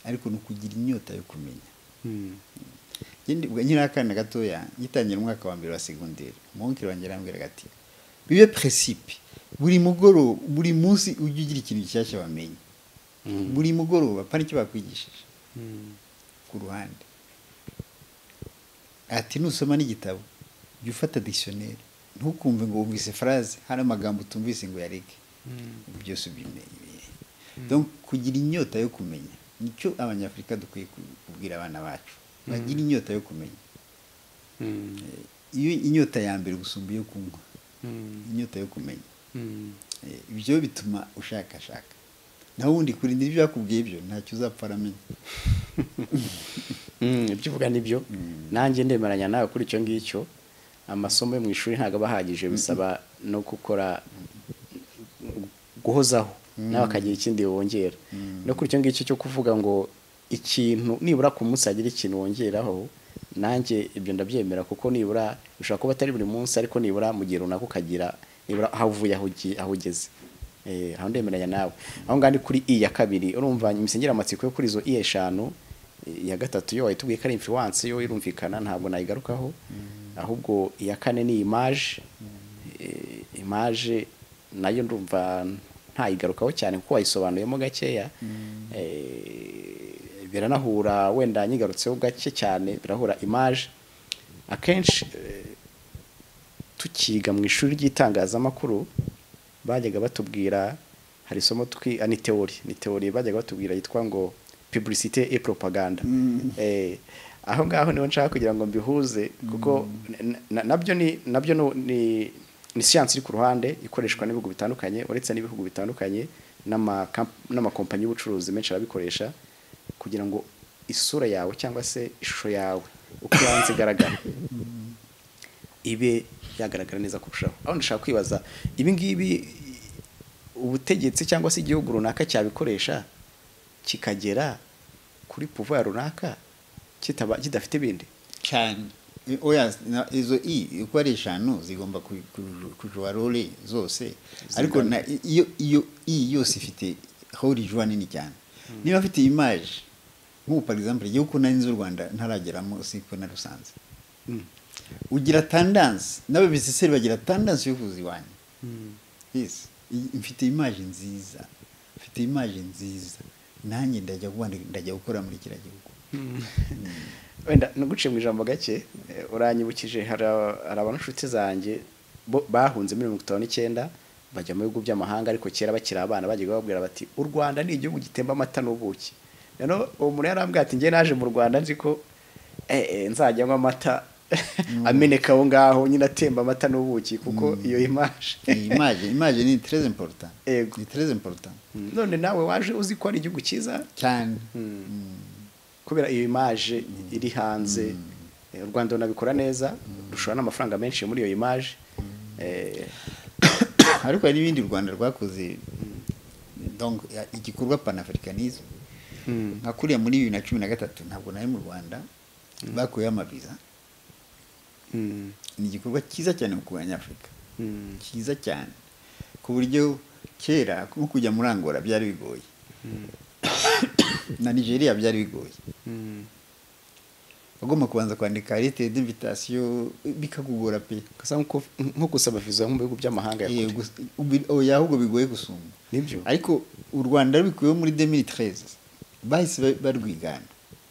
ariko ni ukugira inyota yo kumenya Mm. Njye ubwo nkiri akana gatoya ngitangira umwaka wa mbere wa segonderi umuhungu wanjye arambwiraga ati bibe precipe buri mugoroba buri munsi ujye ugira ikintu gishyashya wamenya Mm. buri mugoroba pana icyo bakwigishije Mm. ku ruhande ati nusoma n'igitabo jya ufata dictionnaire ntukumve ngo wumvise phrase hari amagambo utumvise ngo uyareke Ibi byose ubimenye donc kugira inyota yo kumenya nicyo abanyafurika dukwiye ku- kubwira abana bacu bagira inyota yo kumenya Mm. iyo inyota ya mbere gusumba iyo kunywa inyota yo kumenya Eh, ibyo bituma ushakashaka naho ubundi kurinda ibyo yakubwiye ibyo ntacyo uzapfa aramenya Mm, ibyo uvuga nibyo nanjye ndemeranya nawe kuri icyo ngicyo amasomo yo mu ishuri ntabwo aba ahagije bisaba no gukora guhozaho nawe akagira ikindi wongera no kuri icyo ngicyo cyo kuvuga ngo ikintu nibura ku munsi hagira ikintu wongeraho nanjye ibyo ndabyemera kuko nibura bishobora kuba atari buri munsi ariko nibura mu gihe runaka ukagira nibura aho uvuye aho ugi- aho ugeze Eh, aho ndemeranya nawe aho ngaho ni kuri i ya kabiri urumva imisengera amatsiko yo kuri izo i eshanu iya gatatu yo wayitubwiye ko ari influence yo irumvikana ntabwo nayigarukaho ahubwo iya kane ni image Eh, image nayo ndumva ntayigarukaho cyane kuko wayisobanuyemo gakeya Eh, biranahura wenda nyigarutseho gake cyane birahura image akenshi eh, tukiga mu ishuri ry'itangazamakuru bajyaga batubwira hari isomo twi ah, ni teori ni teori bajyaga batubwira yitwa ngo publicité et propaganda eh, aho ngaho niho nshaka kugira ngo mbihuze kuko na- na- nabyo ni nabyo ni- ni ni siyansi iri ku ruhande ikoreshwa n'ibihugu bitandukanye uretse n'ibihugu bitandukanye n'ama kamp- n'amakompanyi y'ubucuruzi menshi arabikoresha kugira ngo isura yawe cyangwa se ishusho yawe uko ibanza igaragara ibe yagaragara neza kurushaho aho ndashaka kwibaza ibi ngibi ubutegetsi cyangwa se igihugu runaka cyabikoresha kikagera kuri pouvoir runaka kitaba kidafite ibindi cyane I- oya na- izo i uko ari eshanu zigomba ku- ku- kujwa role zose ariko na i- iyo iyo i yose ifite aho rijwa nini cyane niba afite image nk'ubu par exemple igihugu nari nzi u rwanda ntarageramo siko narusanze ugira tendance n'ababiseseri bagira tendance yo kuza iwanyu yes I- mfite image nziza mfite image nziza nanjye ndajya kuba- ndajya gukora muri kiriya gihugu wenda naguciye mu ijambo gake eh, uranyibukije hari aba- hari abantu inshuti zanjye bo- bahunze muri mirongo itanu n'icyenda bajya mu bihugu by'amahanga ariko kera bakiri abana bajyaga bababwira bati u rwanda ni igihugu gitemba amata n'ubuki rero uwo muntu yarambwira ati njye naje mu rwanda nzi ko eh, eh, nzajya nywa amata ameneka aho ngaho nyine atemba amata n'ubuki kuko iyo imaje iyi image image ni très important Yego. ni très important none nawe waje uzi ko ari igihugu cyiza cyane kubera iyo imaje iri hanze eh, u rwanda runabikora neza rushora n'amafaranga menshi muri iyo imaje Eh, ariko hari n'ibindi u rwanda rwakoze donc ya- igikorwa panafricanisme nka kuriya muri bibiri na cumi na gatatu ntabwo nari mu rwanda bakuyeho amabiza mm, ni igikorwa cyiza cyane mu kurwanya afurika mm, cyiza cyane ku buryo kera nko kujya muri angola byari bigoye na nigeria byari bigoye mm. wagomba kubanza kwandika leta d'invitation bikakugora pe Gusa nko- nko gusaba viza mu bihugu by'amahanga ya Eh, kure gusa- ubi- oya ahubwo bigoye gusumba Nibyo. ariko u rwanda rubikuyeho muri 2013 bahise ba- barwigana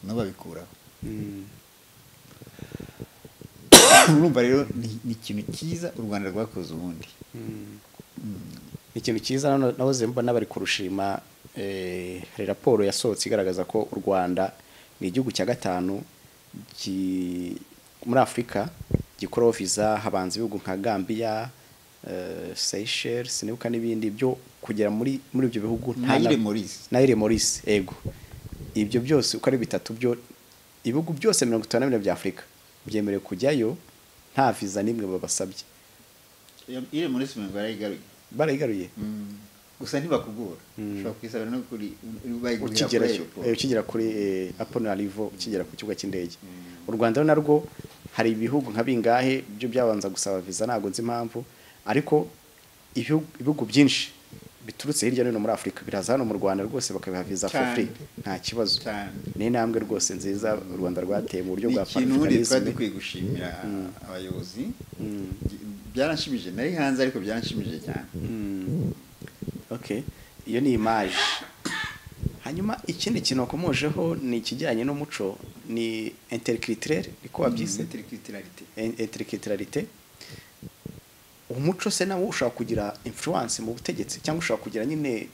no babikuraho Mm, urumva rero ni ni ikintu cyiza u rwanda rwakoze ubundi mm. ni ikintu cyiza nano- nahoze mbona bari kurushima eh, hari raporo yasohotse igaragaza ko u rwanda ni igihugu cya gatanu gi- muri afurika gikuraho viza habanza ibihugu nka gambia eh, seychelles sinibuka n'ibindi byo kugera muri muri ibyo bihugu nta Naile na- Maurice. Naile Maurice ego ibyo byose uko ari bitatu byo ibihugu byose mirongo itanu na bine bya afurika byemerewe kujyayo nta viza n'imwe babasabye iri muri simba yarayigaruye barayigaruye gusa ntibakugora ushobora kuyisabira no kuri bayiguhera kuri ukigera aeroport. eh, ukigera kuri apone arivo ukigera ku kibuga cy'indege u rwanda rero narwo hari ibihugu nka bingahe byo byabanza gusaba viza ntabwo nzi impamvu ariko ibihugu ibihugu byinshi biturutse hirya no hino muri afurika biraza hano mu rwanda rwose bakabiha viza for Cyane. free nta kibazo Cyane. ni intambwe rwose nziza u rwanda rwateye mu buryo ni bwa ikintu ubundi twari panafricanism dukwiye gushimira abayobozi byaranshimije nari hanze ariko byaranshimije cyane okay iyo ni imaje hanyuma ikindi kintu wakomojeho ni ikijyanye n'umuco ni intercriturel niko wabyise Interculturalité. In- interculturalité umuco se nawo ushobora kugira influence mu butegetsi cyangwa ushobora kugira nyine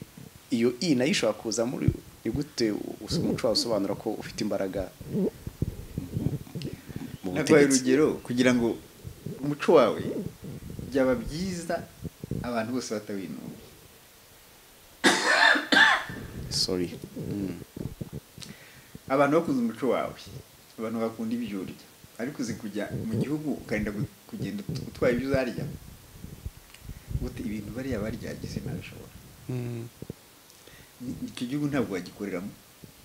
iyo i nayo ishobora kuza muri ni gute us- umuco wawe usobanura ko ufite imbaraga mu- mu naguhaye butegetsi urugero kugira ngo umuco wawe byaba byiza abantu bose batawinuba sorry Mm. abantu bakunze umuco wawe abantu bakunda ibyo urya ariko uzi kujya mu gihugu ukarinda gu- kugenda ut- utwaye ibyo uzarya gute ibintu bariya baryagize ntabishobora Mm. Ni- icyo gihugu ntabwo wagikoreramo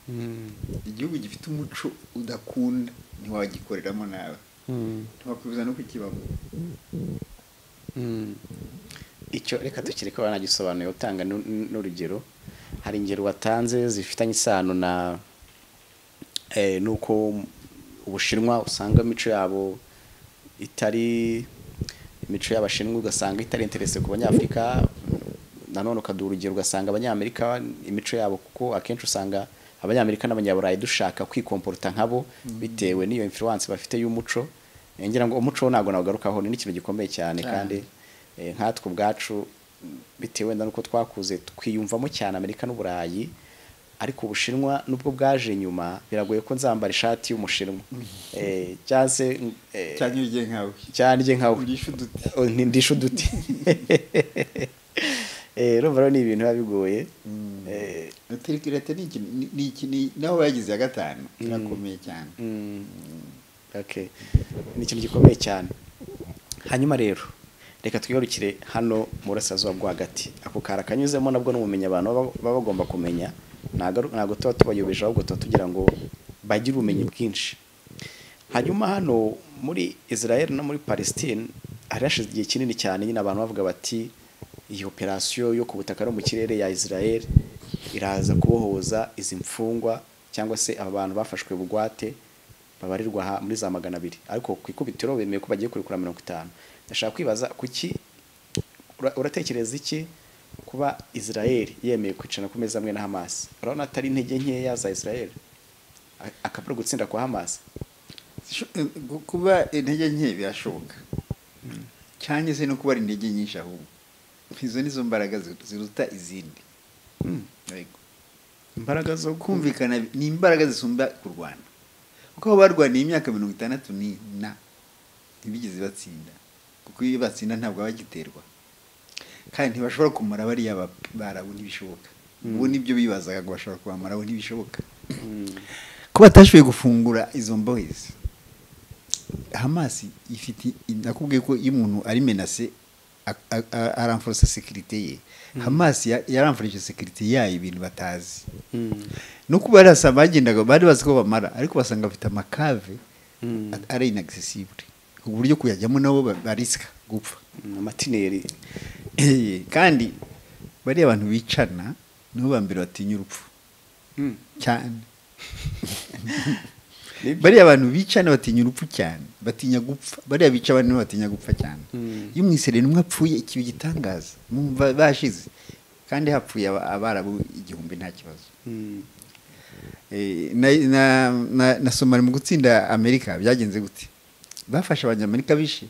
Mm. igihugu gifite umuco udakunda ntiwagikoreramo nawe Mm. ntiwakwibuza no kukibamo Mm. icyo reka tukireke banagisobanuye utanga n'u- n'urugero hari ingero watanze zifitanye isano na eh, nuko ubushinwa usanga imico yabo itari imico y'abashinwa ugasanga itari interese ku banyafurika nanone ukaduha urugero ugasanga abanyamerika imico yabo kuko akenshi usanga abanyamerika n'abanyaburayi dushaka kwikomporuta nkabo bitewe n'iyo influence bafite y'umuco Eh, ngira ngo umuco wo ntabwo nawugarukaho ni ikintu gikomeye cyane Cyane. kandi eh, nkatwe ubwacu bitewe na nuko twakuze twiyumvamo cyane amerika n'uburayi ariko ubushinwa nubwo bwaje nyuma biragoye ko nzambara ishati y'umushinwa Eh, cyangwa se eh, cyane iyo ugiye nkawe cyane njye nkawe urisha uduti Oh, ni- ndisha uduti Eh, urumva rero ni ibintu biba bigoye Eh, leta leta ni ikintu ni- ni iki- ni- naho bagize ya gatanu irakomeye cyane Mm. Okay. ni ikintu gikomeye cyane hanyuma rero reka twigarukire hano mu burasirazuba bwo hagati ako kara kanyuzemo nabwo n'ubumenyi abantu baba baba bagomba kumenya Ntago- ntabwo tuba tubayobeje ahubwo tuba tugira ngo bagire ubumenyi bwinshi hanyuma hano muri israel no muri palestine hari hashize igihe kinini cyane nyine abantu bavuga bati iyi operasiyo yo ku butaka no mu kirere ya israel iraza kubohoza izi mfungwa cyangwa se aba bantu bafashwe bugwate babarirwa aha muri za magana abiri ariko ku ikubitiro bemeye ko bagiye kurekura mirongo itanu ndashaka kwibaza kuki ura- uratekereza iki kuba israel yemeye kwicarana ku meza amwe na hamas urabona atari intege nkeya za israel A- akabura gutsinda kwa hamas Sho- eh, gu- kuba intege nke birashoboka cyangwa se no kuba ari intege nyinshi ahubwo izo nizo mbaraga zi- ziruta izindi Yego. imbaraga zo kumvikana bi- ni imbaraga zisumba kurwana kuko abo barwaniye imyaka mirongo itandatu ni na ntibigeze batsinda kuko iyo batsinda ntabwo bagiterwa kandi ntibashobora kumara bariya ba- barabu ntibishoboka ubu nibyo bibazaga ngo bashobora kubamaraho ntibishoboka ko batashoboye gufungura izo mbohezi hamasi ifite nakubwiye ko iyo umuntu ari menase aramforosa sekirite ye hamasi ya- yaramforije sekirite yayo ibintu batazi no kuba bari hasa bagendaga bari bazi ko bamara ariko basanga bafite amakave Mm. at- ari inaccessible ubu buryo kuyajyamo nabo ba- barisika gupfa amatineri Eh, kandi bariya abantu bicana nibo ba mbere batinya urupfu cyane Nibyo. bariya abantu bicana batinya urupfu cyane batinya gupfa bariya bica abandi nibo batinya gupfa cyane Mm. iyo umwisereri umwe apfuye ikibi gitangaza mwumva bashize kandi hapfuye aba- abarabu igihumbi nta kibazo Eh, na, na, na, na somali mu gutsinda amerika byagenze gute bafashe abanyamerika bishe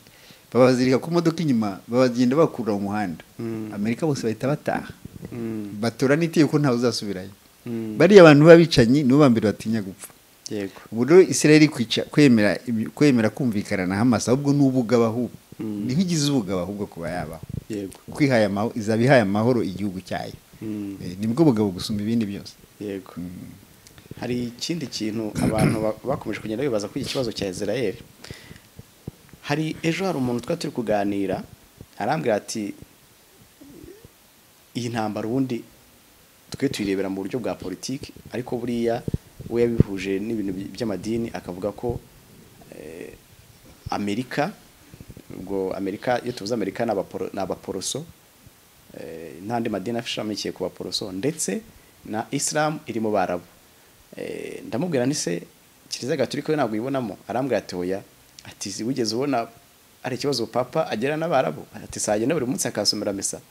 babazirika ku modoka inyuma babagenda bakura mu muhanda Mm. amerika bose bahita bataha batora n'itiyo ko ntawe uzasubirayo bariya abantu b'abicanyi nibo ba mbere batinya gupfa yego ubu rero israel kwica kwemera ibi- kwemera kumvikana na hamas ahubwo ni ubugabo ahubwo Mm. niho igize ubugabo ahubwo kuba yabaho yego kuko ihaye amahoro izaba ihaye amahoro igihugu cyayo Mm. Eh, nibwo bugabo gusumba ibindi byose yego hari ikindi kintu abantu ba- bakomeje kugenda bibaza kuri iki kibazo cya israel hari ejo hari umuntu twari turi kuganira arambwira ati iyi ntambara ubundi twe tuyirebera mu buryo bwa politiki ariko buriya we yabihuje n'ibintu by- by'amadini akavuga ko eh, amerika ubwo amerika iyo tuvuze amerika ni abaporo- ni abaporoso eh, n'andi madini ashamikiye ku baporoso ndetse na isilamu iri mu barabu Eh, ndamubwira nti se kiliziya gatolika yo ntabwo uyibonamo arambwira ati oya ati "Si wigeze ubona ari ikibazo papa agirana n'abarabu ati sagenda buri munsi akasomera misa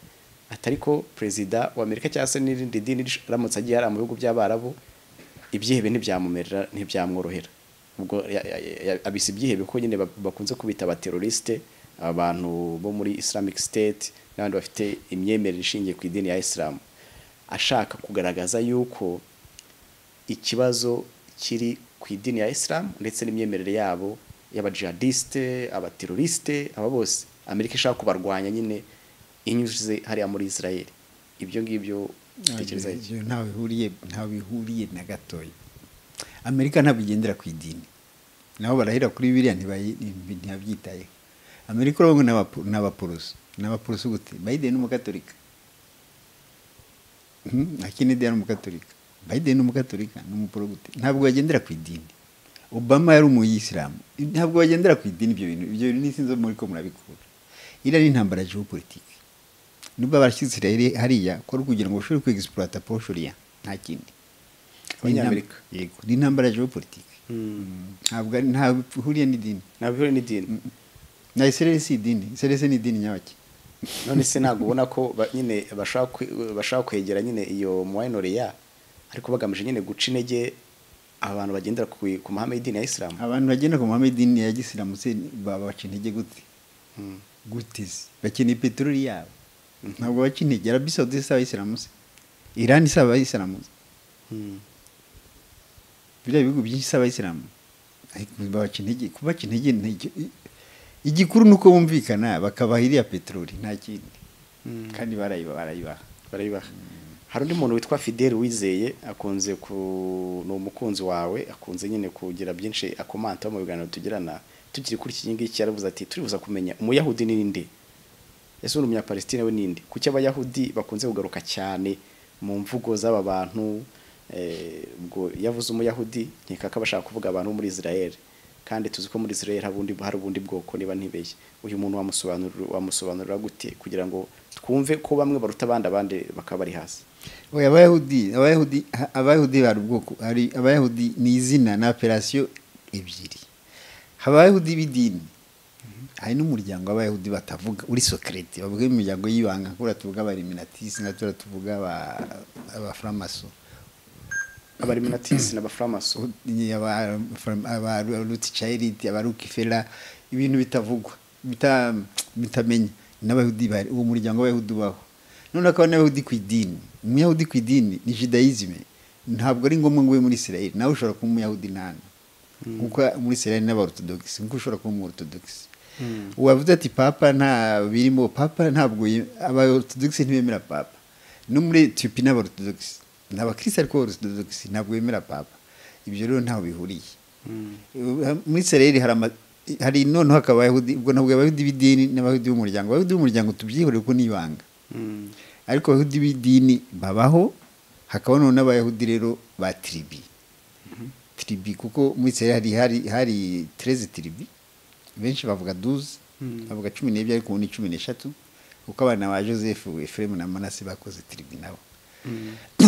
ati ariko perezida wa amerika cyangwa se n'irindi dini rish- ramutse agiye hari mu bihugu by'abarabu ibyihebe ntibyamumerera ntibyamworohera ubwo ya- ya- ya- abisa ibyihebe ko nyine ba- bakunze kubita abaterorisite abantu bo muri islamic state n'abandi bafite imyemerere ishingiye ku idini ya isilamu ashaka kugaragaza yuko ikibazo kiri ku idini ya isilamu ndetse n'imyemerere yabo y'abajihadisite abaterorisite aba bose amerika ishaka kubarwanya nyine inyuze hariya muri israel ibyo ngibyo utekereza iki Ibyo ntaho bihuriye ntaho bihuriye na gatoya amerika ntabwo igendera ku idini nabo barahera kuri biriya ntibayi- ntibi- ntibabyitayeho amerika urabona n'abapu- n'abaporoso n'abaporoso gute biden ni umugatolika Mhm, na kennedy yari umugatolika biden ni umugatolika ni umuporogute ntabwo bagendera ku idini obama yari umuyisilamu ntabwo bagendera ku idini ibyo bintu ibyo bintu n'isinzi muri ko murabikura iriya ni intambara geopolitike nubwo barashyize Israel hariya ko ari kugira ngo bashobore kwegisipurata poshoriya nta kindi Ni intambara- Abanyamerika. yego ni intambara geopolitike ntabwo ari- ntabwo ihuriye n'idini ntabwo bihuriye n'idini na israel si idini israel si ni idini nyabaki none se ntabwo ubona ko ba- nyine bashaka kwe- bashaka kwegera nyine iyo muwayinoreya ariko bagamije nyine guca intege abantu bagendera ku ku mahame y'idini ya isilamu abantu bagenda ku mahame y'idini ya gisilamu se baba baca intege gute Mm. gute se bakeneye peteroli yabo ntabwo baca intege arabi sawudi si abayisilamu se irani si abayisilamu se Mm. biriya bihugu byinshi si abayisilamu ariko babaca intege kubaca intege ntacyo igikuru ni uko bumvikana bakabaha iriya peteroli nta kindi Mm. kandi barayiba barayibaha barabibaha hari undi muntu witwa fidele wizeye akunze ku ni umukunzi wawe akunze nyine kugira byinshi akomantaho mu biganiro tugirana tukiri kuri iki ngiki yaravuze ati turibuza kumenya umuyahudi ni nde ese uri umunyapalestine we ni nde kuki abayahudi bakunze kugaruka cyane mu mvugo z'aba bantu eh, ubwo yavuze umuyahudi nkeka ko abashaka kuvuga abantu bo muri israel kandi tuzi ko muri israel hari ubundi- hari ubundi bwoko niba ntibeshye uyu muntu wamusobanurira wamusobanurira gute kugira ngo twumve ko bamwe baruta abandi abandi bakaba bari hasi Oya, abayahudi abayahudi ha- abayahudi bari ubwoko hari abayahudi ni izina na operasiyo ebyiri haba abayahudi b'idini hari n'umuryango w'abayahudi batavuga uri sokerete bavuga imiryango y'ibanga kubera tuvuga abariminatisi nka tura tuvuga aba- abafuramaso abariminatisi n'abafuramaso aba- from- aba ruti chayiriti aba rukifera ibintu bitavugwa bita- bitamenya n'abayahudi bari uwo muryango w'abayahudi ubaho none akaba n'abayahudi ku idini umuyahudi ku idini ni judayizime ntabwo ari ngombwa ngo ube muri israel nawe ushobora kuba umuyahudi ntana kuko muri israel n'abaortodogisi nkuko ushobora kuba umuortodogisi wavuze ati papa nta birimo papa ntabwo ye- abaortodogisi ntibemera papa no muri etiyopi n'abaortodogisi ni abakirisitu ariko abaortodogisi ntabwo bemera papa ibyo rero ntaho bihuriye muri sereri hari ama hari noneho hakaba abayahudi ubwo ntabwo abayahudi b'idini n'abayahudi b'umuryango abayahudi b'umuryango tubyihorere ko ni ibanga ariko abayahudi b'idini babaho hakaba noneho n'abayahudi rero ba tiribi tiribi kuko muri sereri hari hari hari tereze tiribi benshi bavuga duze bavuga cumi n'ebyiri ariko ubu ni cumi n'eshatu kuko abana ba joseph efuremu na manase bakoze tiribi nabo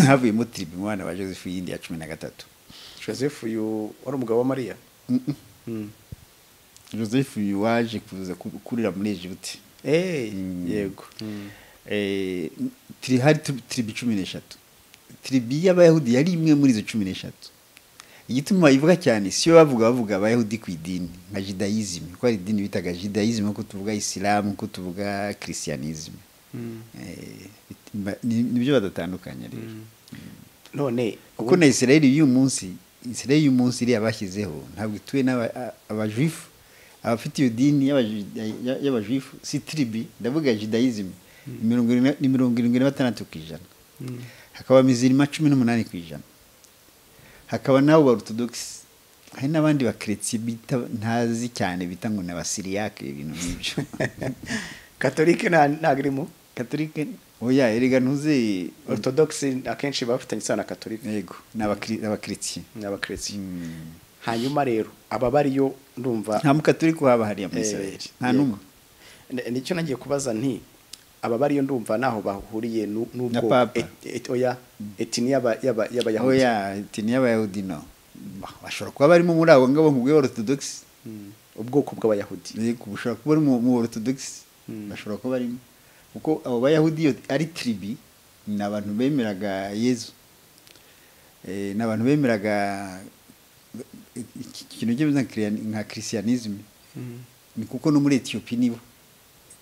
havuyemo tiribi mu bana ba joseph yindi ya cumi na gatatu joseph uyu wari umugabo wa mariya Mm. joseph uyu waje kuza ku- kurira muri egiputi Eh, Mm. yego Eh, tiri- hari tri- tiribi cumi n'eshatu tiribi y'abayahudi yari imwe muri izo cumi n'eshatu igituma bayivuga cyane si yo bavuga bavuga abayahudi ku idini nka jidayizime kuko hari idini bitaga jidayizime ko tuvuga isilamu ko tuvuga kirisiyanizime nibyo badatandukanye rero none kuko na israeli y'uyu munsi israeli y'uyu munsi iriya bashyizeho ntabwo ituwe n'aba- a- abajuifu abafite iyo dini y'abaji- ya- y'abajuifu si tiribi ndavuga judayizime ni mirongo irindwi- ni mirongo irindwi na batandatu ku ijana hakaba mizirima cumi n'umunani ku ijana hakaba n'abo ba ortodogisi hari n'abandi ba keretse bita ntazi cyane bita ngo ni abasiriyake ibintu nk'ibyo katolike nta- ntabwo irimo katolike oya erega ntuzi orthodoxe akenshi baba bafitanye isano na katolike yego ni abakiri- abakeretse n'abakirisiye Mm. hanyuma rero aba bariyo ndumva nta mukatolika uhaba hariya muri Eh, israel nta yego. n'umwe N- nicyo nagiye kubaza nti aba bariyo ndumva naho bahuriye nu- Na n'ubwo Papa. et- et- oya etini y'aba- y'aba- y'abayahudi oya tini y'abayahudi no Bah, bashobora kuba barimo muri abo ngabo mu bwa orthodox Mm. ubwoko bw'abayahudi yego bushobora kuba ari mu mu orthodox Mm. bashobora kuba barimo kuko abo bayahudi iyo ari tribi ni abantu bemeraga yezu Eh, ni abantu bemeraga iki- ikintu kimeze nka Christian- nka christianisme ni kuko no muri etiyopi nibo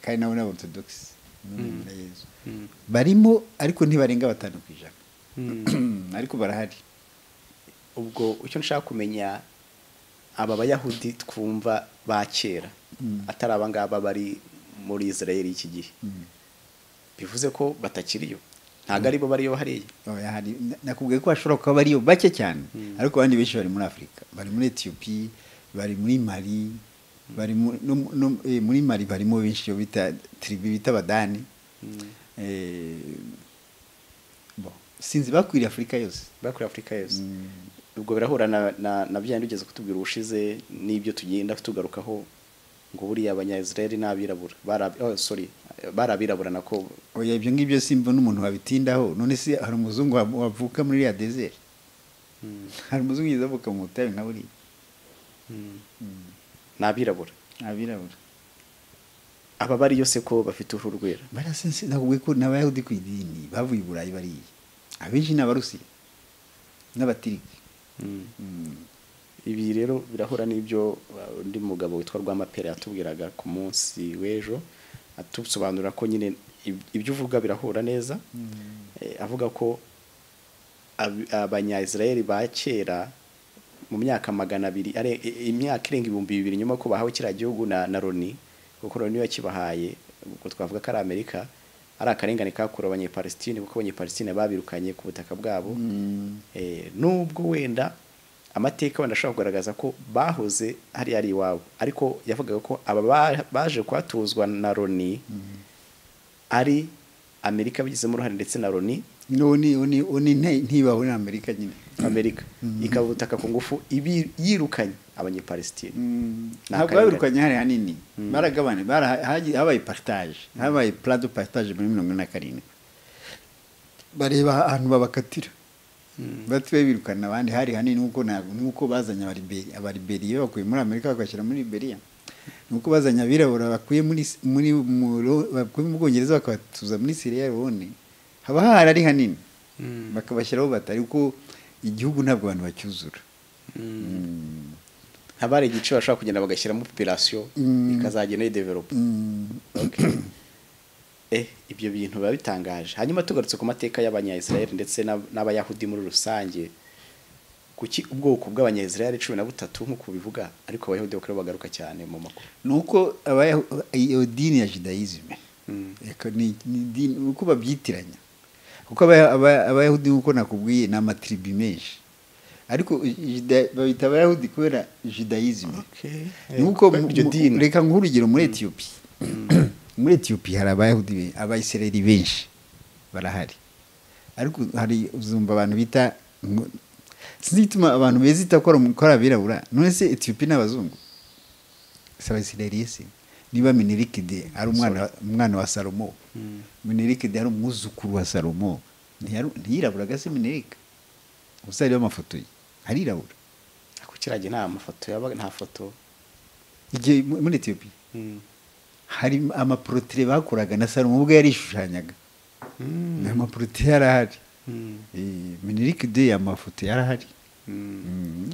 kandi nabo ni orthodox bemera yezu Mm. barimo ariko ntibarenga batanu ku ijana Mm. ariko barahari ubwo icyo nshaka kumenya aba bayahudi twumva ba kera atari abangaba bari muri israel y'iki gihe bivuze ko batakiriyo ntabwo aribo bariyo hariya Oya, hari- na- nakubwiye ko bashobora kuba bariyo bake cyane ariko abandi benshi bari muri afurika bari muri etiyopi bari muri mari bari mu- no- no- eh, muri mari barimo benshi iyo bita tiribi bita abadani Eh, bon, sinzi bakwiriye afurika yose bakuriye afurika yose ubwo birahura na na- na byandi ugeze kutubwira ubushize n'ibyo tugenda tugarukaho ngo buriya abanyayisiraheli ni abirabura Bari ab- oh, sorry bari abirabura nako oya ibyo ngibyo simba n'umuntu wabitindaho none se hari umuzungu wa- wavuka muri iriya desert hari umuzungu yiza avuka mu butayu nka buriya ni abirabura abirabura aba bari yose ko bafite uruhu rwera barasense nakubwiye ko ni abayahudi ku idini bavuye i burayi bariya abenshi ni abarusiya n'abatiriki ibi rero birahura n'ibyo uh, undi mugabo witwa rwamapera yatubwiraga ku munsi w'ejo atusobanurira ko nyine ib- ibyo uvuga birahura neza Eh, avuga ko ab- abanyayisiraheli ba kera mu myaka magana abiri are- i- imyaka irenga ibihumbi bibiri nyuma ko bahawe kiriya gihugu na, na loni kuko loni yakibahaye ubwo twavuga ko ari amerika ari akarengane kakorewe abanyepalestine kuko abanyepalestine babirukanye ku butaka bwabo Eh, nubwo wenda amateka wenda ashobora kugaragaza ko bahoze hari ari iwabo ariko yavugaga ko aba ba- baje kuhatuzwa na loni ari amerika bigizemo uruhare ndetse na loni none ntibaho ni amerika nyine amerika ikaba ubutaka ku ngufu ibi- yirukanye abanyepalestine Ni ntabwo akarengane. babirukanye hari hanini baragabane bara- hagiye- habaye partage habaye purado partage muri mirongo ine na karindwi bareba ahantu babakatira batuye birukana abandi hari hanini nk'uko ntabwo nk'uko bazanye abariberi- abariberiya bakuye muri amerika bagashyira muri liberiya nuko bazanye abirabura bakuye muri si- muri mu Ro- bakuye mu bwongereza bakabatuza muri siriya leone haba hari ari hanini bakabashyiraho batari kuko igihugu ntabwo abantu bacyuzura haba hari igice bashobora kugenda bagashyiramo population Mm. ikazagenda yidevelopa Mm. eh ibyo bintu biba bitangaje hanyuma tugarutse ku mateka y'abanyayisiraheli ndetse n'ab- n'abayahudi muri rusange kuki ubwoko bw'abanyayisiraheli cumi na butatu nk'uko bivuga ariko abayahudi bakaba bagaruka cyane mu makuru nuko abayahu- iyo dini ya judayizime Eko ni ni idini uko babyitiranya kuko abaya- abaya- abayahudi nk'uko nakubwiye ni amatiribi menshi ariko juda- babita abayahudi kubera judayizime nuko mu- iryo mu- dini reka nguhe urugero muri etiyopi muri etiyopi hari abayahudi be- abayisiraheli benshi barahari ariko hari uzumva abantu bita ngo- sinzi igituma abantu beza itakora umukora abirabura none se etiyopi ni abazungu si abayisiraheli ese niba minirikide ari umwana umwana wa salomo minirikide ari umwuzukuru wa salomo ntiyari- ntiyiraburaga se minirika gusa hariho amafoto ye arirabura ako kirage nta mafoto yaba nta foto igihe mu- muri etiyopi hari amaporotire bakoraga na salomo ubwo yarishushyanyaga Mm. amaporotire yari ahari Mm. minirike de amafoto yari ahari Mm.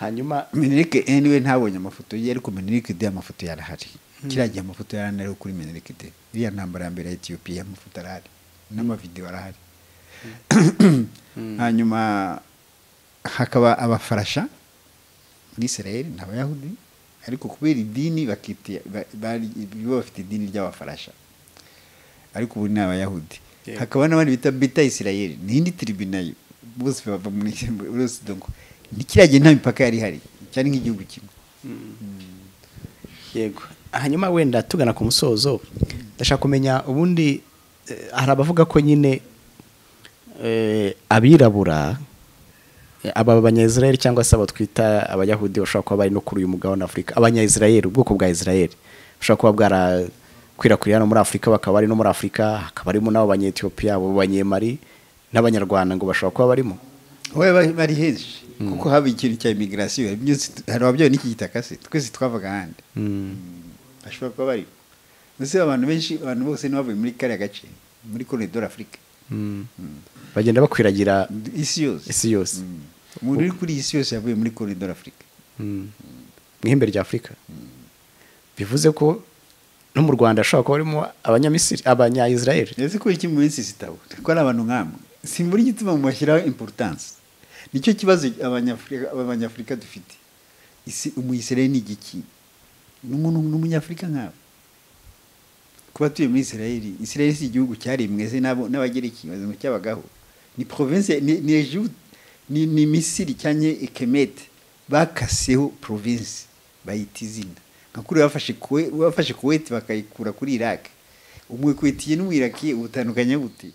hanyuma minirike eni we ntabonye amafoto ye ariko minirike de amafoto yari ahari kiriya gihe amafoto yari ahari kuri minirike de iriya ntambara ya mbere ya etiyopiya amafoto arahari n'amavidewo arahari hanyuma hakaba abafarasha muri israel ni abayahudi ariko kubera idini bakiti ba- bari bo bafite idini ry'abafarasha ariko ubu ni abayahudi Yeah. hakaba n'abandi bita bita israel n'indi tiribi nayo bose bava muri bose donc ni kiriya gihe nta mipaka yari ihari cyari nk'igihugu kimwe yego hanyuma wenda tugana ku musozo ndashaka kumenya ubundi eh, hari abavuga ko nyine eh, abirabura eh, aba banyayisiraheli cyangwa se abo twita abayahudi bashobora kuba bari no kuri uyu mugabane afurika abanyayisiraheli ubwoko bwa isiraheli bushobora kuba bwarakwirakwira hano muri afurika bakaba bari no muri afurika hakaba harimo n'abo banyetiyopiya abo banyemari n'abanyarwanda ngo bashobora kuba barimo we bari- bari henshi kuko haba ikintu cya imigirasiyo hari ababyeyi n'iki gitaka se twese twavaga ahandi bashobora kuba bari mbese abantu benshi abantu bose ntibavuye muri kariya gace muri koridoro afurika bagenda bakwiragira isi yose isi yose Mm. umuntu uri kuri iyi isi yose yavuye muri koridoro afurika mu ihembe rya afurika bivuze ko no mu rwanda hashobora kuba harimo abanyamisiri abanyayisiraheli ese kubera iki mu minsi sitabo ko ari abantu nk'amwe simbura igituma mubashyiraho importance nicyo kibazo abanyafurika abanyafurika dufite isi umuyisiraheli ni igiki n'umuntu n'umunyafurika nk'abo kuba tuye muri israeli israeli si igihugu cyarimweze n'abo n'abagereki bazi ngo cyabagaho ni province ni ni Egypt, ni, ni misiri cyanye ekemete bakaseho province bayita izina nka kuri bafashe kuwe bafashe kuweti bakayikura kuri iraq umwe kuwetiye n'umwiraki ubutandukanye gute